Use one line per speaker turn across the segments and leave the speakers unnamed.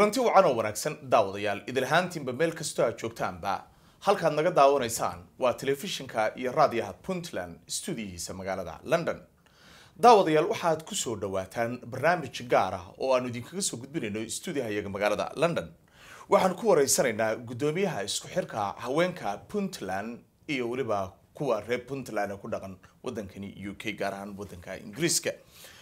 kulanti wacan oo wanaagsan daawadayaal idil ahaantiinba meel kastoo aad joogtaanba halkaad naga daawanaysaan waa telefishinka iyo raadiyaha puntland stuudiyihiisa magaalada london daawadayaal waxaad kusoo dhawaataan barnaamij gaar ah oo aanu idinkaga soo gudbinayno stuudiyaha iyaga magaalada london waxaan ku wareysanaynaa guddoomiyaha isku xirka haweenka puntland iyo weliba kuwa reer puntland ee ku dhaqan wadankani u k gaar ahaan wadanka ingiriiska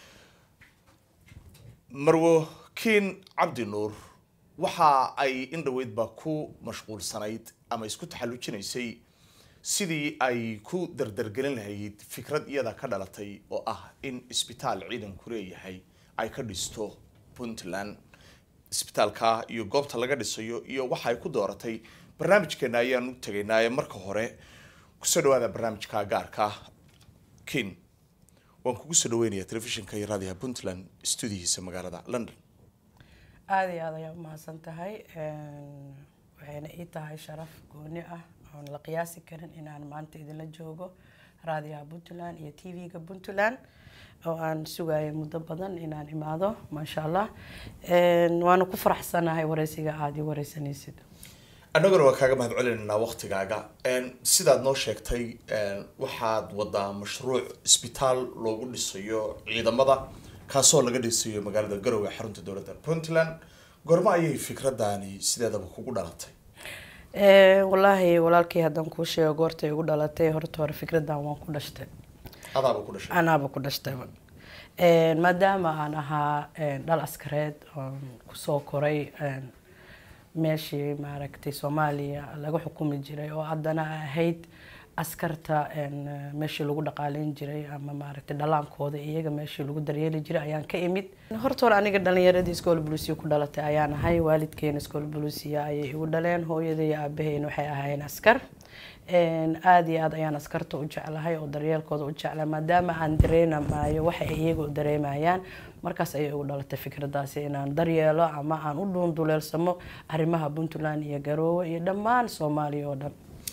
marwo kiin cabdi nuur waxa ay in dhoweydba ku mashquulsanayd ama isku taxallujinaysay sidii ay ku dardargelin lahayd fikrad iyada ka dhalatay oo ah in isbitaal ciidanku leeyahay ay ka dhisto puntland isbitaalka iyo goobta laga dhisayo iyo waxa ay ku dooratay barnaamijkeena ayaan u tegaynaaye marka hore kusoo dhawaada barnaamijka gaarka kiin waan kugu soo dhaweynaya telefishinka iyo raadiyaha puntland stuudiyihiisa magaalada london
aada iyo aad ayaa umahadsan tahay waxayna ii tahay sharaf gooni ah oon la qiyaasi karin inaan maanta idinla joogo raadiyaha puntland iyo t v-ga puntland oo aan sugayo muddo badan inaan imaado maasha allah waana ku faraxsanahay wareysiga aada ii wareysanaysid
annaguna waa kaaga mahad celinaynaa waktigaaga sidaad noo sheegtay waxaad wadaa mashruuc isbitaal loogu dhisayo ciidamada kaasoo laga dhisayo magaalada garowe xarunta dowladda puntland goormo ayay fikradani sideedaba kugu dhalatay
wallaahi walaalkii haddaan kuu sheego goortay igu dhalatay horta hore fikradan waan ku dhashtay
adaaba ku dhashay
anaaba ku dhashtayba maadaama aan ahaa dhal askareed oon kusoo koray meeshii maaragtay soomaaliya laga xukumi jiray oo haddana ahayd askarta meeshii lagu dhaqaaleyn jiray ama maaragtay dhalaankooda iyaga meeshii lagu daryeeli jiray ayaan ka imid horta hore aniga dhalinyaradii iskool buluusiya ku dhalatay ayaan ahay waalidkeena iskool buluusiya ayay igu dhaleen hooyada iyo aabaheyna waxay ahaayeen askar aada iyo aad ayaan askarta u jeclahay oo daryeelkooda u jeclahay maadaama aan dareemaayo waxa ay iyaga u dareemayaan markaas ayay igu dhalatay fikradaasi inaan daryeelo ama aan u dhuunduleelsamo arrimaha puntland iyo garoowe iyo dhammaan soomaaliya oo dhan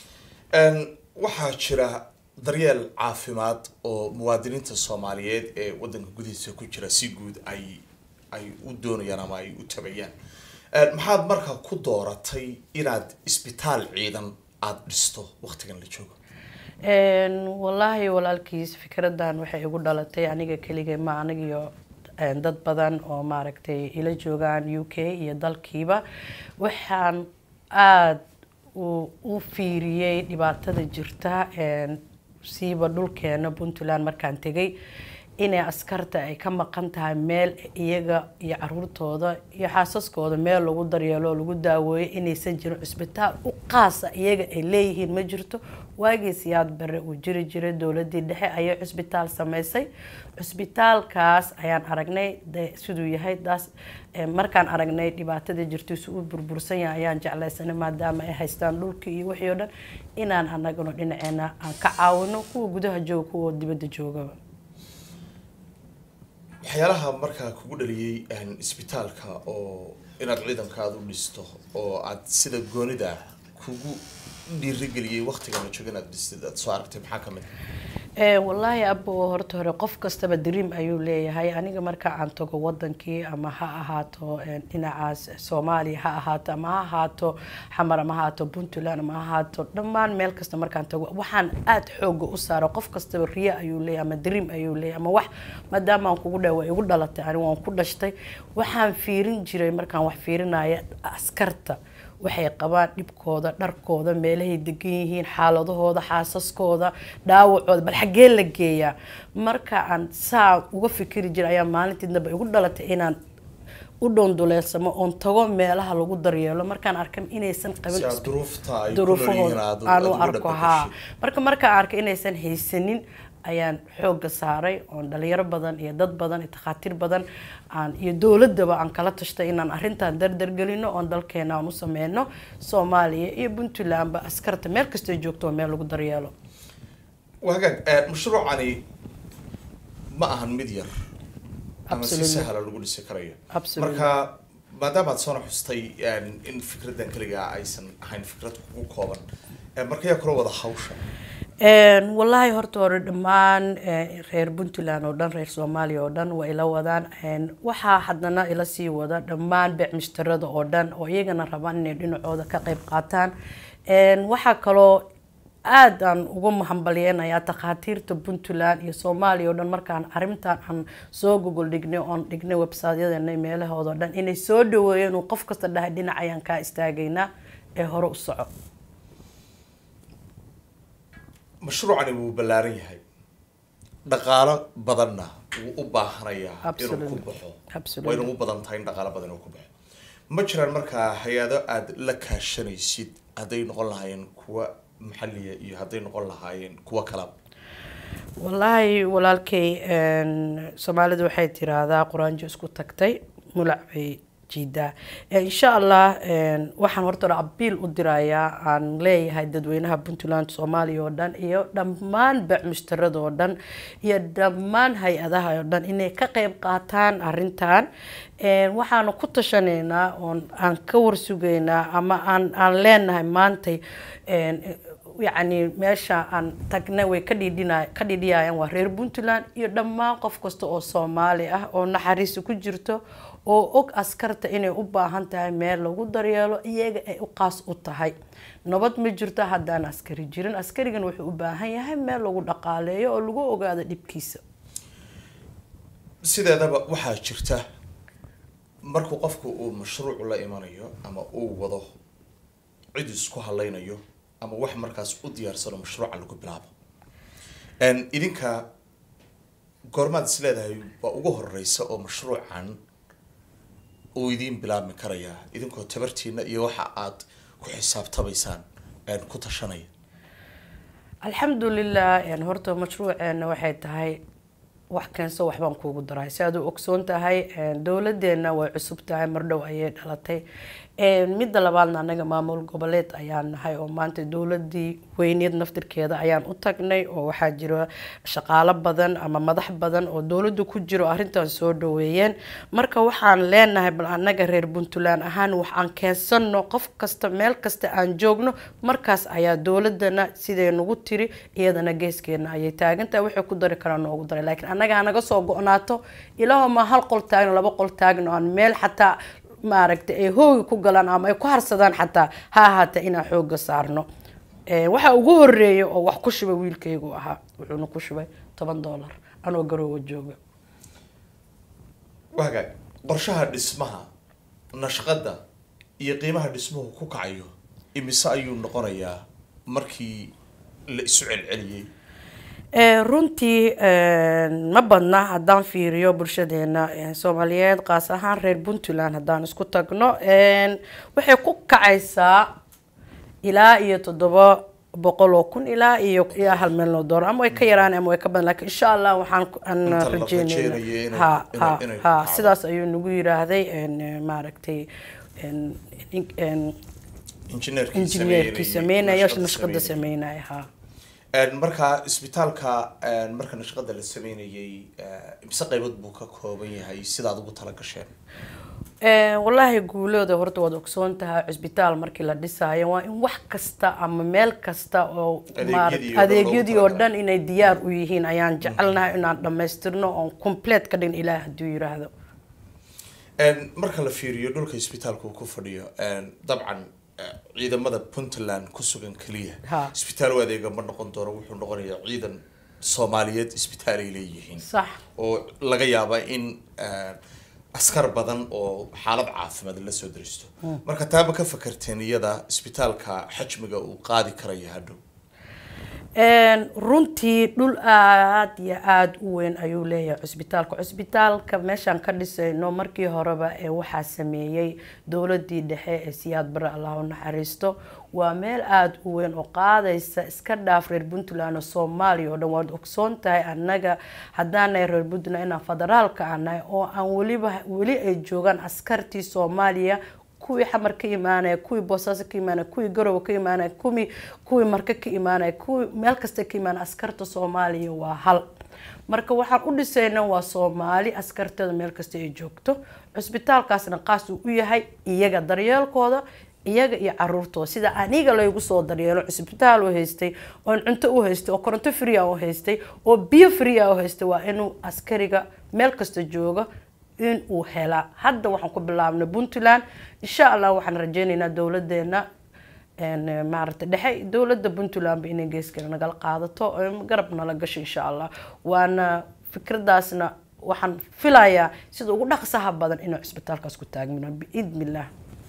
waxaa jira daryeel caafimaad oo muwaadiniinta soomaaliyeed ee wadanka gudihiisa ku jira si guud ay ay u doonayaan ama ay u tabayaan maxaad markaa ku dooratay inaad isbitaal ciidan aada dhisto waktigan la joogo
wallaahi walaalkiis fikradan waxay igu dhalatay aniga keligay ma anigiyo dad badan oo maaragtay ila joogaan u k iyo dalkiiba waxaan aada u fiiriyey dhibaatada jirta siiba dhulkeena puntland markaan tegay inay askarta ay ka maqan tahay meel iyaga iyo caruurtooda iyo xaasaskooda meel lagu daryeelo oo lagu daaweeyo inaysan jirin cusbitaal u qaasa iyaga ay leeyihiin ma jirto waagii siyaad bare uu jiri jiray dowladii dhexe ayay cusbitaal sameysay cusbitaalkaas ayaan aragnay siduu yahay daas markaan aragnay dhibaatada jirtiisu u burbursan yahay ayaan jeclaysanay maadaama ay haystaan dhulkii iyo wixii oo dhan inaan anaguna dhinaceena aan ka caawino kuwa gudaha jooga kuwa dibadda joogaba
waxyaalaha markaa kugu dhaliyey isbitaalka oo inaad ciidankaada u dhisto oo aad sida goonida kugu dhiirigeliyey waktigan la jooga inaad dhistid aad soo aragtay maxaa kamid
wallaahi abo horta hore qof kastaba dream ayuu leeyahay aniga marka aan tago wadankii ama ha ahaato dhinacaas soomaaliya ha ahaato ama ha ahaato xamar ama ha ahaato puntland ama ha ahaato dhammaan meel kasta markaan tago waxaan aada xooga u saara qof kastaba riya ayuu leeyahay ama dream ayuu leeyahay ama wax maadaama aan kugu dhawa igu dhalatay ani waan ku dhashtay waxaan fiirin jiray markaan wax fiirinaya askarta waxay qabaan dhibkooda dharkooda meelahay degan yihiin xaaladahooda xaasaskooda dhaawacooda bal xaggee la geeyaa marka aan saa uga fikiri jira ayaa maalintii dambe igu dhalatay inaan u dhoonduleelsamo oon tago meelaha lagu daryeelo markaan arkan inaysan qabin duruufahooda aan u arko haa marka markaan arkay inaysan haysanin ayaan xooga saaray oon dhalinyaro badan iyo dad badan iyo takhaatiir badan aan iyo dowladaba aan kala tashtay inaan arrintan dardargelino oon dalkeena aan u sameyno soomaaliya iyo puntlandba askarta meel kastoo joogto meel lagu daryeelo
hagaag mashruucani ma ahan mid yar ama si sahla lagu dhisi karayo marka maadaama aad soona xustay in fikradan keligaa aysan ahayn fikrad kugu kooban marka yaa kula wada hawsha
wallaahi horta hore dhammaan reer puntland oo dhan reer soomaaliya oo dhan waa ila wadaan waxaa haddana ila sii wada dhammaan beecmushtarada oo dhan oo iyagana rabaan inay dhinacooda ka qeyb qaataan waxaa kaloo aadaan ugu mahambaliyenayaa takhaatiirta puntland iyo soomaaliya oo dhan markaan arrintan aan soo gogol dhignay oon dhignay websityadeena meelahooda o dhan inay soo dhaweeyeen uu qof kasta dhahay dhinac ayaan kaa istaagaynaa ee hore u soco
mashruucani wuu ballaaran yahay dhaqaalo badanna wuu u baahanayaa inuu ku baxo wayna u badan tahay in dhaqaalo badan inuu ku baxo ma jiraan markaa hay-ado aada la kaashanaysid hadday noqon lahaayeen kuwa maxaliya iyo hadday noqon lahaayeen kuwa kalaba
wallaahi walaalkay soomaalidu waxay tiraahdaa quraanjo isku tagtay mulac bay jiidaa insha allah waxaan horta abiil u dirayaa aan leeyahay dadweynaha puntland soomaaliya oo dhan iyo dhammaan beecmushtarada oo dhan iyo dhammaan hay-adaha oo dhan inay ka qeyb qaataan arintan waxaanu ku tashanaynaa oon aan ka warsugaynaa ama aan aan leenahay maantay yacni meesha aan tagnay way ka dhidhina ka dhidhiyayaan waa reer puntland iyo dhammaan qof kasta oo soomaali ah oo naxariisi ku jirto oo og askarta inay u baahan tahay meel lagu daryeelo iyaga ay u qaas u tahay nabad ma jirto haddaan askari jirin askarigan wuxuu u baahan yahay meel lagu dhaqaaleeyo oo lagu ogaado dhibkiisa
sideedaba waxaa jirta markuu qofku uu mashruuc la imanayo ama uu wado cid isku hadlaynayo ama wax markaas u diyaarsano mashruuca lagu bilaabo idinka goormaad is leedahay waa ugu horeysa oo mashruucan uu idiin bilaabmi karayaa idinkoo tabartiina iyo waxa aad ku xisaabtamaysaan ku tashanaya
alxamdulilah horta mashruuceena waxay tahay wax keenso waxbaan kuugu daray si aad u ogsoon tahay dowladeena way cusub tahay mardhow ayay dhalatay midda labaadna anaga maamul goboleed ayaan nahay oo maanta dowladii weyneed naftirkeeda ayaan u tagnay oo waxaa jira shaqaalo badan ama madax badan oo dowlada ku jiro arrintan soo dhaweeyeen marka waxaan leenahay bal anaga reer puntland ahaan waxaan keensano qof kasta meel kasta aan joogno markaas ayaa dowladana siday nagu tiri iyadana geeskeena ayay taagantahay waxay ku dari karaan noogu daray laakiin anaga hanaga soo go-naato ilaahoma hal qol taagno laba qol taagno aan meel xataa maaragtay ay hoogi ku galaan ama ay ku harsadaan xataa ha ahaata inaan xooga saarno waxaa ugu horeeya oo wax ku shubay wiilkaygu ahaa wuxuuna ku shubay toban dollar anoo garoowa jooga
waagaag qorshaha dhismaha nashqada iyo qiimaha dhismuhu ku kacayo imise ayuu noqonayaa markii la isu celceliyey
runtii ma badna haddaan fiiriyo bulshadeena soomaaliyeed qaas ahaan reer puntland haddaan isku tagno waxay ku kacaysaa ilaa iyo toddoba boqol oo kun ilaa iyo ilaa hal milyan oo dollar ama way ka yaraan ama way ka badan lakin insha allah waxaan rajeynayna ha ha ha sidaas ayuu nagu yiraahday maaragtay injineerkii sameynaya nashqada sameynaya ha
markaa isbitaalka marka nashqada la sameynayay imise qaybood buu ka kooban yahay sidaad ugu tala gasheen
wallaahi guulooda horta waad ogsoon tahay cisbitaal markii la dhisaayo waa in wax kasta ama meel kasta oo adeegyadii oo dhan inay diyaar u yihiin ayaan jecelnahay inaan dhamaystirno oon complete ka dhigin ilaah hadduu yiraahdo
marka la fiiriyo dhulka isbitaalka uu ku fadhiyo dabcan ciidamada puntland ku sugan keliya isbitaal u adeega ma noqon doono wuxuu noqonayaa ciidan soomaaliyeed isbitaal ay leeyihiin
sax
oo laga yaaba in askar badan oo xaalad caafimaad la soo daristo marka taaba ka fakarteen iyada isbitaalka xajmiga uu qaadi karaya hadhow
runtii dhul aada iyo aada u weyn ayuu leeyahay cusbitaalka cusbitaalka meeshaan ka dhisayno markii horeba ee waxaa sameeyey dowladii dhexe ee siyaad bare allah u naxariisto waa meel aada u weyn oo qaadaysa iska dhaaf reer puntland oo soomaaliya oo dhan waad ogsoon tahay annaga haddaanahay reer puntland inaan federaalka anahay oo aan weliba weli ay joogaan askartii soomaaliya kuwii xamar ka imaanaya kuwii boosaaso ka imaanaya kuwii garowe ka imaanaya kuwii kuwii marka ka imaanaya kuwii meel kasta ka imaanaya askarta soomaaliya waa hal marka waxaan u dhisayna waa soomaali askarteeda meel kasta ay joogto cusbitaalkaasna qaas uu u yahay iyaga daryeelkooda iyaga iyo caruurtooda sida aniga laygu soo daryeelo cisbitaal u haystay oon cunto u haystay oo koronto free u haystay oo biyo free u haystay waa inuu askariga meel kasta jooga in uu helaa hadda waxaan ku bilaabnay puntland insha allah waxaan rajeyneynaa dowladeena maaragta dhexe dowladda puntlandba inay geeskale nagala qaadato garab nala gasho insha allah waana fikradaasna waxaan filayaa sida ugu dhaqsaha badan inuu cisbitaalkaas ku taagmino biidn illah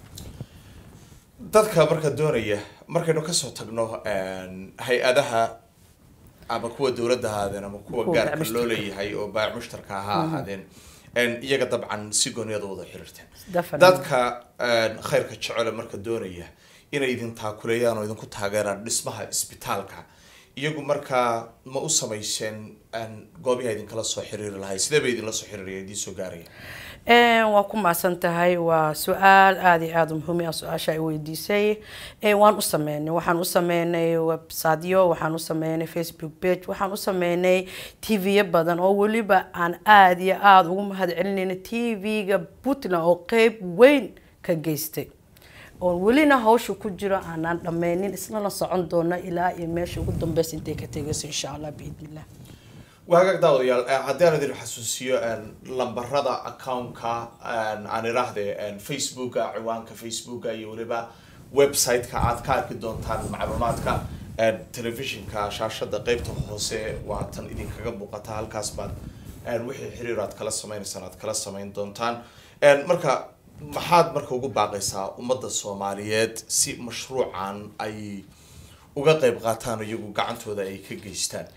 dadka marka doonaya markaynu kasoo tagno hay-adaha ama kuwa dowladda ahaadeen ama kuwa
Kuwa
gaarka
baac
loo
mushtarka.
leeyahay oo baac mushtarka ha ahaadeen iyaga dabcan si gooniyada wada xiriirteen
Definitely.
dadka khayrka jecele marka doonaya inay idin taakuleeyaan oo idinku taageeraan dhismaha isbitaalka iyagu markaa ma u samayseen goobiha idinkala soo xiriiri lahay sidee bay idinla soo xiriiraya idiin soo gaaraya
waa ku mahadsan tahay waa su-aal aada iyo aada u muhiim ah su-aasha ay weydiisay Eh, waan u sameynay waxaan u sameynay websiteyo waxaan u sameynay facebook page waxaan u sameynay tv-yo badan oo weliba aan aada iyo aada ugu mahad celinayna tv-ga puntland oo qeyb weyn ka geystay oon welina hawsha ku jiro aanaan dhameynin isna la socon doona ilaa iyo meesha ugu dambeysa intay ka tegayso insha allah biidn illah
waagaag daawadayaal eh, haddii aan idin xasuusiyo lambarada accountka aan idhaahde facebooka ciwaanka facebooka iyo weliba website-ka aad ka arki doontaan macluumaadka telefishinka shaashada qeybta hoose waa tan idinkaga muuqata halkaas baad wixii xiriir aad kala sameynaysaan aad kala sameyn doontaan marka maxaad marka ugu baaqaysaa ummadda soomaaliyeed si mashruucan ay uga qeyb qaataan iyagu gacantooda ay ka geystaan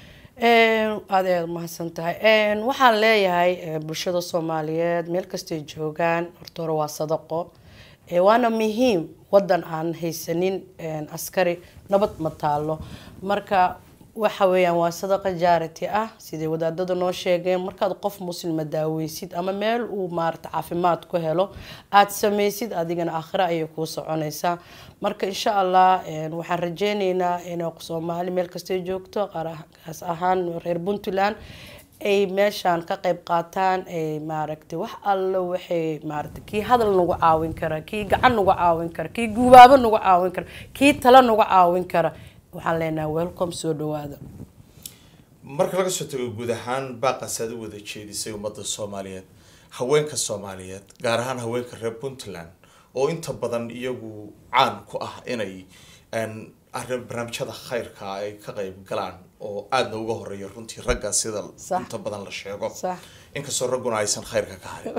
aada ayaad umahadsan tahay waxaan leeyahay eh, bulshada soomaaliyeed meel kastay joogaan horta hore waa sadaqo Eh, waana muhiim wadan aan haysanin eh, askari nabad ma taalo marka waxa weeyaan waa sadaqa jaarity ah siday wadaadada noo sheegeen markaad qof muslima daaweysid ama meel uu maarata caafimaad ku helo aada sameysid adigana aakhiro ayay kuu soconaysaa marka insha allah eh, waxaan rajeyneynaa inay soomaali meel kastay joogto qaas ahaan reer puntland ay meeshaan ka qayb qaataan ay maaragtay wax alla waxay maaragtay kii hadal nagu caawin kara kii gacan nagu caawin kara kii gubaabo nagu caawin kara kii talo nagu caawin kara waxaan leenahay welcome soo dhawaada
marka laga soo tago guud ahaan baaqaas aad u wada jeedisay ummadda soomaaliyeed haweenka soomaaliyeed gaar ahaan haweenka reer puntland oo inta badan iyagu caan ku ah inay arrin barnaamijyada khayrka ay ka qayb galaan oo aadna uga horeeya runtii ragga sida
Sax.
inta badan la sheego
Sax.
inkastoo ragguna aysan khayrka ka harin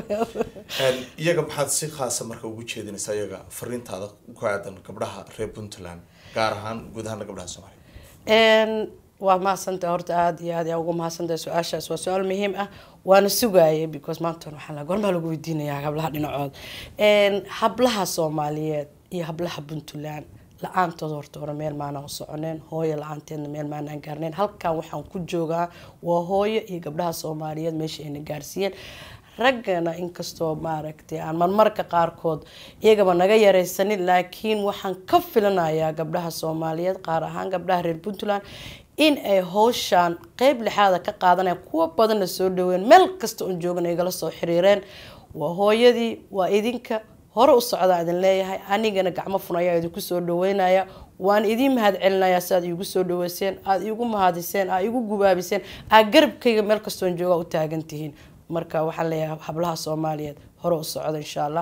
iyaga maxaad si khaasa marka ugu jeedinaysaa iyaga fariintaada ku aadan gabdhaha reer puntland gaar ahaan guud ahaana gabdhaha soomaaliyeed
Een, waa mahadsantahay horta aada iyo aad yaa ugu mahadsantahay su-aashaas waa su-aal muhiim ah waana sugaayay because maanta waxaa la gormaa lagu weydiinayaa hablaha dhinacood Een, hablaha soomaaliyeed iyo hablaha puntland la-aantood horta hore meel maanaan u soconeen hooyo la-aanteedna meel maanaan gaarneen halkan waxaan ku joogaa waa hooyo iyo gabdhaha soomaaliyeed meesha ayna gaarsiiyeen raggana inkastoo maaragtay aan marmarka qaarkood iyagaba naga yaraysanin laakiin waxaan ka filanayaa gabdhaha soomaaliyeed qaar ahaan gabdhaha reer puntland in ay howshaan qeyb lixaada ka qaadanayaan kuwa badanna soo dhaween meel kasta oon joogana igala soo xiriireen waa hooyadii waa idinka hore u socdaa idin leeyahay anigana gacmo fun ayaa idinku soo dhaweynaya waan idiin mahad celinayaa si aad iigu soo dhaweyseen aada iigu mahadiseen aad iigu gubaabiseen aad garabkayga meel kastoon jooga u taagan tihiin marka waxaan leeyahay hablaha soomaaliyeed hore u socda insha allah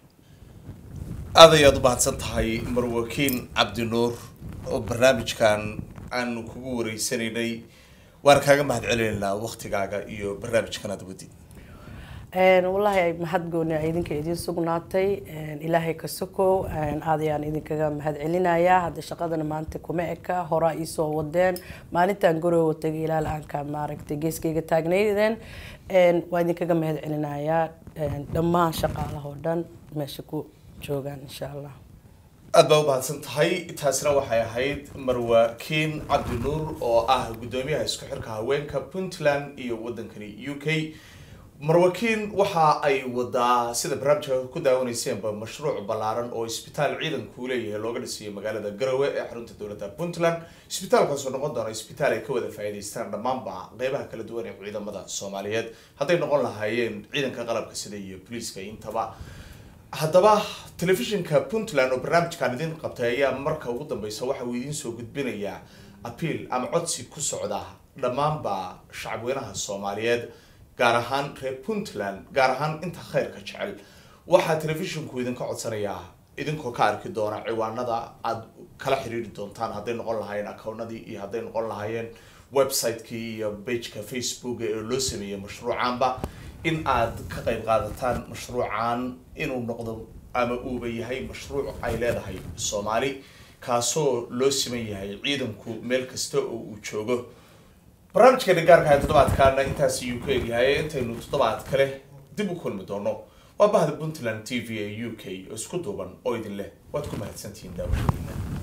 aad ayaad u mahadsan tahay marwakiin cabdinuur oo barnaamijkan aanu kugu wareysanaynay waan kaaga mahad celinaynaa waktigaaga iyo barnaamijkan aad wadid
Een, wallaahi ay mahad gooni ay idinka idiin sugnaatay Een, ilaahay ka sokow Een, aad ayaan idinkaga mahad celinayaa hadda shaqadana maanta kuma eka horaa iisoo wadeen maalintaan garoowa tagay ilaa la-aanka maaragtay geeskayga taagnaydeen Een, waa idinkaga mahad celinayaa Een, dhammaan shaqaalaha oo dhan meesha ku joogaan insha allah
aad baa u mahadsan tahay taasina waxay ahayd marwakiin cabdinuur oo ah guddoomiyaha isku xirka haweenka puntland iyo wadankani u k marwakiin waxa ay wadaa sida barnaamijka ku daawaneyseenba mashruuc ballaaran oo isbitaal ciidanku leeyahay looga dhisiyo magaalada garowe ee xarunta dowladda puntland isbitaalkaasoo noqon doona isbitaal ay ka wada faa'iidaystaan dhammaanba qeybaha kala duwan ee ciidamada soomaaliyeed hadday noqon lahaayeen ciidanka qalabka sida iyo booliiska intaba haddaba telefishinka puntland oo barnaamijkan idin qabtay ayaa marka ugu dambeysa waxa uu idiin soo gudbinayaa apiil ama codsi ku socda dhammaanba shacabweynaha soomaaliyeed gaar ahaan reer puntland gaar ahaan inta khayrka jecel waxaa telefishinku idinka codsanayaa idinkoo ka arki doona ciwaanada aada kala xiriiri doontaan hadday noqon lahaayeen accownadii iyo hadday noqon lahaayeen website-kii iyo bageka facebook ee loo sameeyey mashruucaanba in aad ka qayb qaadataan mashruucan inuu noqdo ama uuba yahay mashruuc ay leedahay soomaali kaasoo loo siman yahay ciidanku meel kasta oo uu joogo barnaamijkeena gaarka ah toddobaadkaana intaas ayuu ka egyahay intaynu toddobaad kale dib u kulmi doono waa bahda puntland t v ee u k oo isku duuban oo idin leh waad ku mahadsantihiin daawashadiina